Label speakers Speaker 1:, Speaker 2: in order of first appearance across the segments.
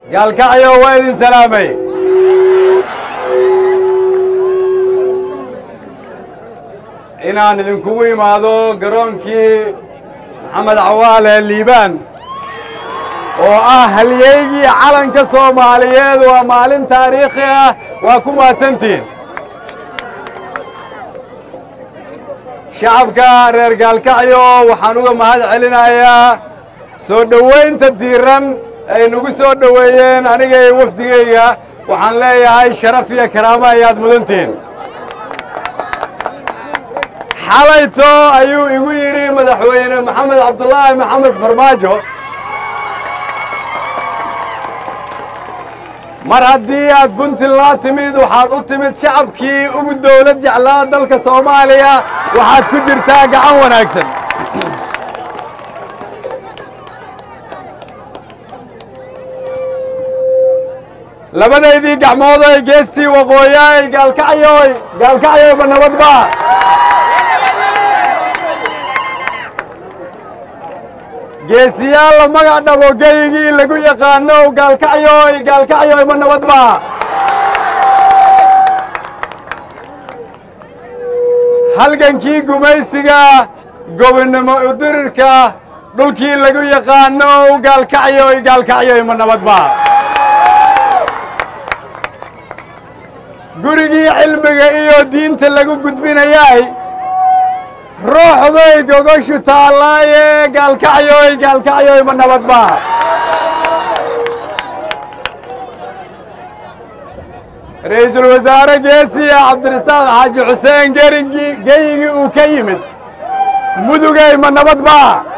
Speaker 1: gaalkacyo waa idin salaamay inaan idinkugu imaado garoonkii maxamed cawaale liibaan oo ah halyeygii calanka soomaaliyeed waa maalin taariikhi ah waa ku mahadsantihiin shacabka reer gaalkacyo waxaan uga mahad celinayaa soo dhowaynta diiran ay nagu soo dhoweeyeen aniga iyo wafdigayga waxaan leeyahay sharaf iyo karaamo ayaad mudantihiin xalayto ayuu igu yidhi madaxweyne maxamed cabdulaahi maxamed farmaajo mar haddii aad puntland timid waxaad u timid shacabkii ugu dawlad jeclaa dalka soomaaliya waxaad ku jirtaa gacan wanaagsan labadaydii gacmoodoy geestii waqooyaay gaalkacyoy gaalkacyoyba nabadba geesiyaal la magac dhabo geygii lagu yaqaano gaalkacyoy gaalkacyoy ma nabadba halgankii gumaysiga gobonnimo udirirka dhulkii lagu yaqaano gaalkacyoy gaalkacyoy ma nabadba gurigii cilmiga iyo diinta lagu gudbinayay ruuxday gogoshu taallaaye gaalkacyoy gaalkacyoy ma nabadba ra'iisul wasaare geesiya cabdirasaaq xaaji xuseen gerigii geyigii uu ka yimid mudugay ma nabadba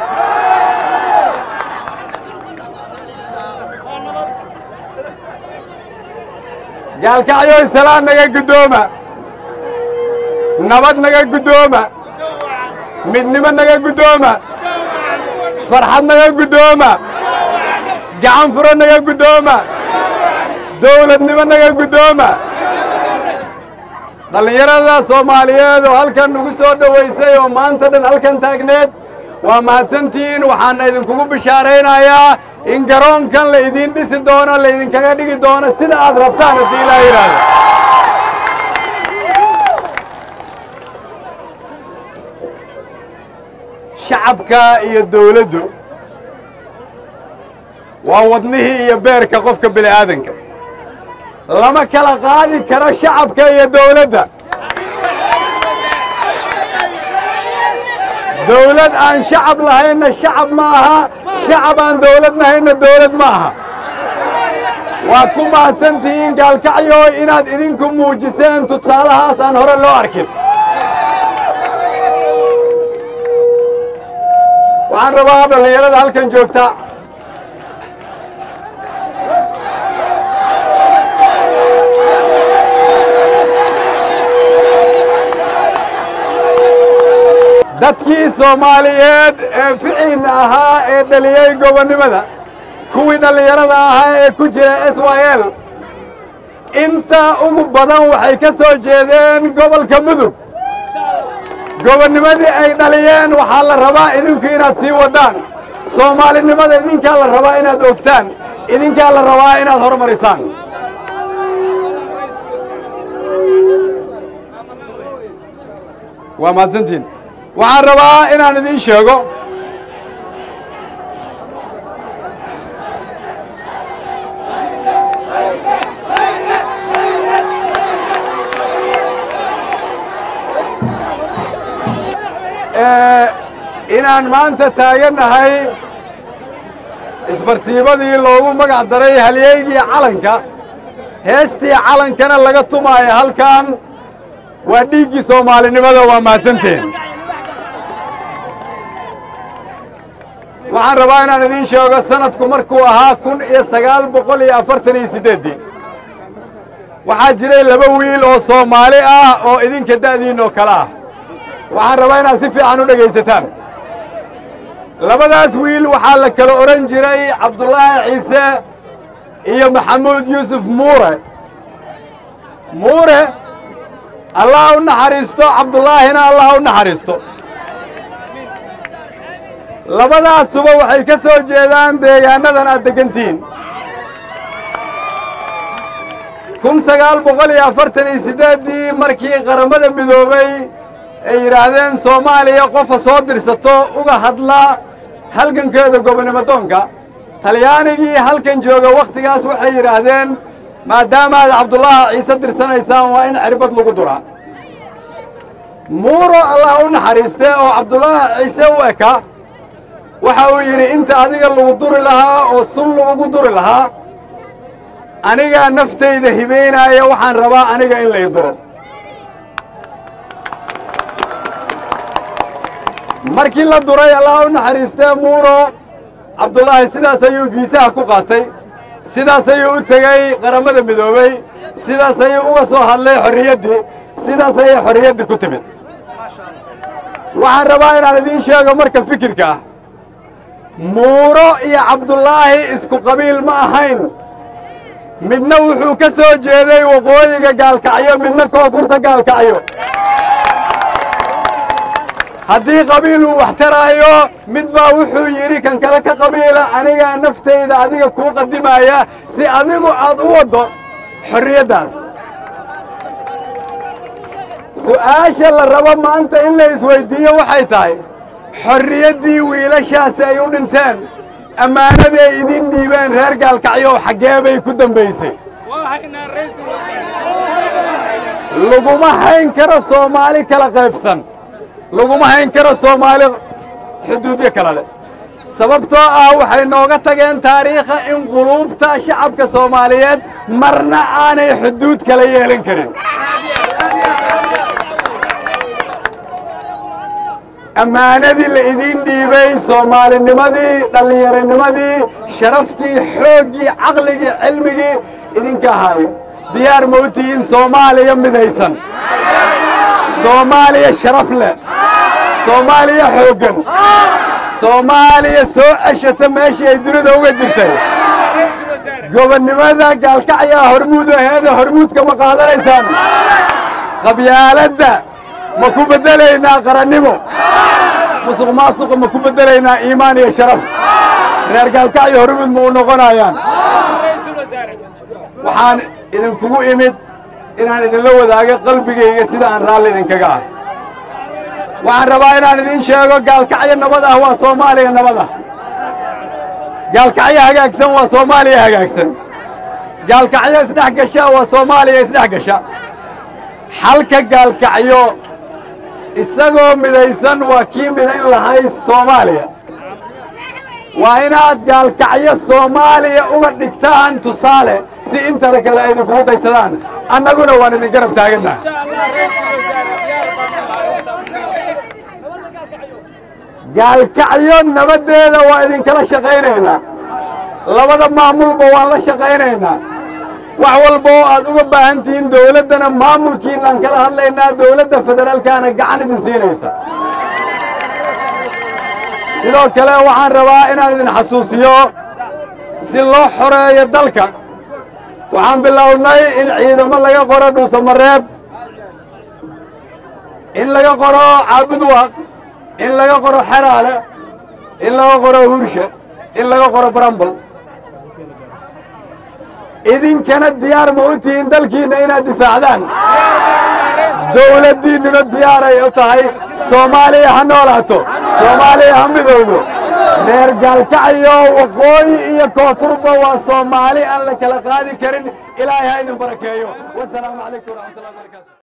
Speaker 1: gaalkacyoy salaan naga guddooma nabad naga guddooma midnimo naga guddooma farxad naga guddooma gacan furo naga guddooma dawladnimo naga guddooma dhallinyarada soomaaliyeed oo halkan nagu soo dhowaysay oo maanta dhan halkan taagneed waa mahadsantihiin waxaana idinkugu bishaaraynayaa in garoonkan la idiin dhisi doono laydinkaga dhigi doono sida aad rabtaan haddii ilaa yidhaahdo shacabka iyo dawladdu waa wadnihii iyo beerka qofka bini aadanka lama kala qaadi karo shacabka iyo dawladda dawlad aan shacab lahaynna shacab ma aha shacab aan dawlad lahaynna dawlad ma aha waad ku mahadsantihiin gaalkacyo inaad idinku muujiseen tusaalahaas aan hore loo arkin waxaan rabaa dhallinyarada halkan joogta dadkii soomaaliyeed ee ficiinna ahaa ee dhaliyey gobonnimada kuwii dhallinyarada ahaa ee ku jira s y l inta ugu badan waxay ka soo jeedeen gobolka mudug gobonnimadii ay dhaliyeen waxaa la rabaa idinku inaad sii waddaan soomaalinimada idinkaa la rabaa inaad ogtaan idinkaa la rabaa inaad horumarisaan waa mahadsantiin waxaan rabaa inaan idiin sheego inaan maanta taagannahay isbartiibadii loogu magac daray halyeygii calanka heestii calankana laga tumaayo halkan waa dhiiggii soomaalinimada waa mahadsanteen waxaan rabaa inaan idiin sheego sanadku markuu ahaa kun iyo sagaal boqol iyo afartan iyo siddeeddii waxaa jiray laba wiil oo soomaali ah oo idinka da'diin oo kale ah waxaan rabaa inaad si fiican u dhegaysataan labadaas wiil waxaa la kala odhan jiray cabdulaahi ciise iyo maxamuud yuusuf muure muure allah u naxariisto cabdullaahina allah u naxariisto labadaasuba waxay ka soo jeedaan deegaannadan aad deggantihiin kun sagaal boqol iyo afartan iyo siddeeddii markii qaramada midoobay ay yidhaahdeen soomaaliya qofa soo dirsato uga hadla halgankeeda gobonnimo doonka talyaanigii halkan jooga wakhtigaas waxay yidhaahdeen maadaama aad cabdullaahi ciise dirsanaysaan waa in cirbad lagu duraa muuro allah u naxariiste oo cabdullaahi ciise u eka waxa uu yidhi inta adiga lagu duri lahaa oo sun lagugu duri lahaa anigaa naftayda hibaynaaya waxaan rabaa aniga in lay duro markii la duray allah u naxariistee muuro cabdullaahi sidaas ayuu fiisaha ku qaatay sidaas ayuu u tegey qaramada midoobey sidaas ayuu uga soo hadlay xorriyaddii sidaas ayay xorriyaddii ku timid waxaan rabaa inaan idiin sheego marka fikirka ah muuro iyo cabdullaahi isku qabiil ma ahayn midna wuxuu ka soo jeeday waqooyiga gaalkacyo midna koonfurta gaalkacyo haddii qabiil uu wax taraayo mid baa wuxuu yidhi kan kale ka qabiila anigaa naftayda adiga kuu qadimaya si adigu aad u waddo xorriyaddaas su'aasha la rabo maanta in la isweyddiiyo waxay tahay xorriyaddii wiilashaasi ay u dhinteen ammaanadii ay idiin dhiibeen reer gaalkacyo xaggee bay ku dambaysay laguma hayn karo soomaali kala qaybsan laguma hayn karo soomaali xuduudyo kale leh sababtoo ah waxay nooga tageen taariikha in quluubta shacabka soomaaliyeed marna aanay xuduud kala yeelan karin ammaanadii la idiin dhiibay soomaalinimadii dhallinyaronimadii sharaftii xooggii caqligii cilmigii idinka ahaayo diyaar ma u tihiin soomaaliya midaysan soomaaliya sharaf leh soomaaliya xooggan soomaaliya soo ceshata meeshii ay dunida uga jirtay gobonnimada gaalkacyaa hormuud aheeda hormuudka ma qaadanaysaan qabyaaladda ma ku beddelaynaa qarannimo musuq maasuqa ma ku beddelaynaa iimaan iyo sharaf reer gaalkacyo hormuud ma u noqonayaan waxaan idinkugu imid inaan idinla wadaago qalbigayga sida aan raalli idinkaga ah waxaan rabaa inaan idiin sheego gaalkacyo nabad ah waa soomaaliya nabad ah gaalkacyo hagaagsan waa soomaaliya hagaagsan gaalkacyo isdhex gasha waa soomaaliya isdhex gasha xalka gaalkacyo isagoo midaysan waa kii midayn lahay soomaaliya waa inaad gaalkacyo soomaaliya uga dhigtaan tusaale si intana kale ay idinkugu daysadaan annaguna waan idin garab taagannaha gaalkacyo nabaddeeda waa idinkala shaqaynaynaa labada maamulba waan la shaqaynaynaa wax walba oo aad uga baahan tihiin dawladdana maamulkiinaan kala hadlaynaa dawladda federaalkaana gacan idin siinaysa sidoo kale waxaan rabaa inaan idin xasuusiyo si loo xoreeyo dalka waxaan bilownay in ciidamo laga qoro dhuusamareeb in laga qoro caabudwaaq in laga qoro xeraale in laga qoro hurshe in laga qoro barambal idinkana diyaar ma u tihiin dalkiinna inaad difaacdaan dawladdiinnuna diyaaray u tahay soomaaliya ha noolaato soomaaliya ha midowdo reer gaalkacyo waqooyi iyo koonfurba waa soomaali aan la kala qaadi karin ilaahay ha idin barakeeyo wasalaamu calaykum waraxmatullahi wabarakatu